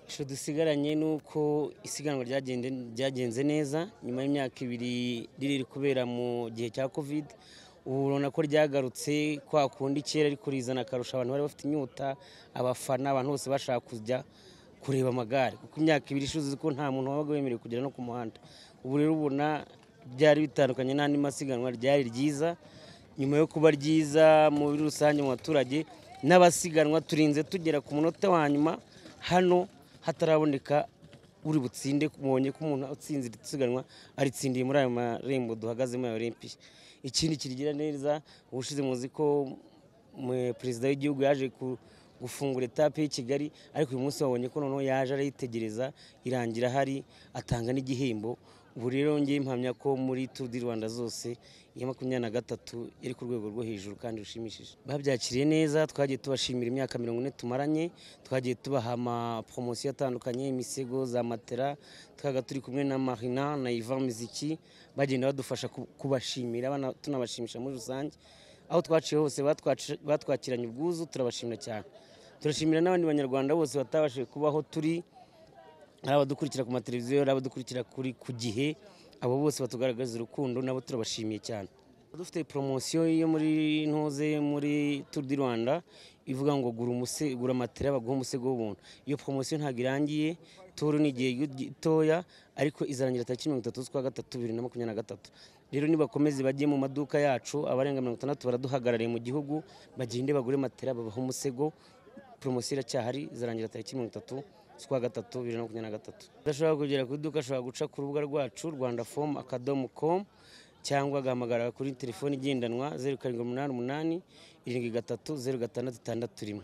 ishusho dusigaranye ni uko isiganwa ryagenze neza nyuma y'imyaka ibiri riri kubera mu gihe cya kovide ubu urabona ko ryagarutse kwa kundi kera ariko rizana akarusho abantu bari bafite inyota abafana abantu bose bashaka kujya kureba amagare kuko imyaka ibiri ishize ko nta muntu wabaga wemerewe kugera no ku muhanda ubu rero ubona byari bitandukanye n'andi masiganwa ryari ryiza nyuma yo kuba ryiza muri rusange mu baturage n'abasiganwa turinze tugera ku munota wa nyuma hano hataraboneka uri butsinde mubonye ko umuntu utsinze isiganwa aritsindiye muri ayo marembo duhagazemo ya olympic ikindi kirigira neza ubushize muzi ko perezida w'igihugu yaje gufungura etape y'i kigali ariko uyu munsi babonye ko noneho yaje arayitegereza irangira ahari atanga n'igihembo ubu rero ngiye mpamya ko muri turu di rwanda zose iya makumyabiri na gatatu iri ku rwego rwo hejuru kandi rushimishije babyakiriye neza twagiye tubashimira imyaka mirongo ine tumaranye twagiye tubaha amaporomosiyo atandukanye imisego za matera twaga turi kumwe na marina na ivan miziki bagenda badufasha kubashimira tunabashimisha muri rusange aho twaciye hose batwakiranye ubwuzu turabashimira cyane turashimira n'abandi banyarwanda bose batabashije kubaho turi hari abadukurikira ku mateleviziyo hari abadukurikira kuri ku gihe abo bose batugaragaza urukundo nabo turabashimiye cyane dufite poromosiyo yo muri ntuze muri turu di rwanda ivuga ngo gura umuse gura matera baguha umusego w'ubuntu iyo poromosiyo ntabwo irangiye turu ni igihe gitoya ariko izarangira tariki mirongo itatu z'ukwa gatatu bibiri na makumyabiri na gatatu rero nibakomeze bajye mu maduka yacu abarenga mirongo itandatu baraduhagarariye mu gihugu bagende bagure matera babahe umusego poromosiyo iracyahari izarangira tariki mirongo itatu z'ukwa gatatu bibiri na makumyabiri na gatatu udashobora kugera ku iduka ashobora guca ku rubuga rwacu rwanda fomu akadomo komu cyangwa agahamagara kuri telefoni igendanwa zeru karindwi umunani umunani irindwi gatatu zeru gatandatu itandatu rimwe